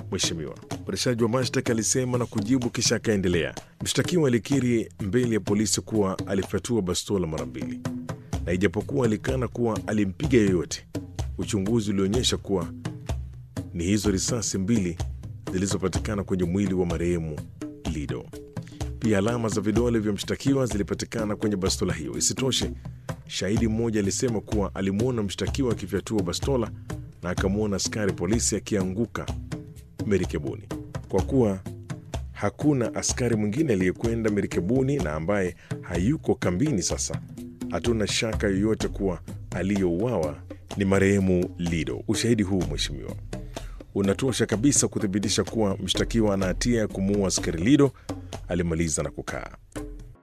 Mheshimiwa, mwendeshaji wa mashtaka alisema na kujibu, kisha akaendelea. Mshtakiwa alikiri mbele ya polisi kuwa alifyatua bastola mara mbili, na ijapokuwa alikana kuwa alimpiga yeyote, uchunguzi ulionyesha kuwa ni hizo risasi mbili zilizopatikana kwenye mwili wa marehemu Lido. Pia alama za vidole vya mshtakiwa zilipatikana kwenye bastola hiyo. Isitoshe, shahidi mmoja alisema kuwa alimwona mshtakiwa akifyatua bastola na akamwona askari polisi akianguka merikebuni. Kwa kuwa hakuna askari mwingine aliyekwenda merikebuni na ambaye hayuko kambini sasa, hatuna shaka yoyote kuwa aliyouawa ni marehemu Lido. Ushahidi huu mheshimiwa, unatosha kabisa kuthibitisha kuwa mshtakiwa ana hatia ya kumuua askari Lido, alimaliza na kukaa.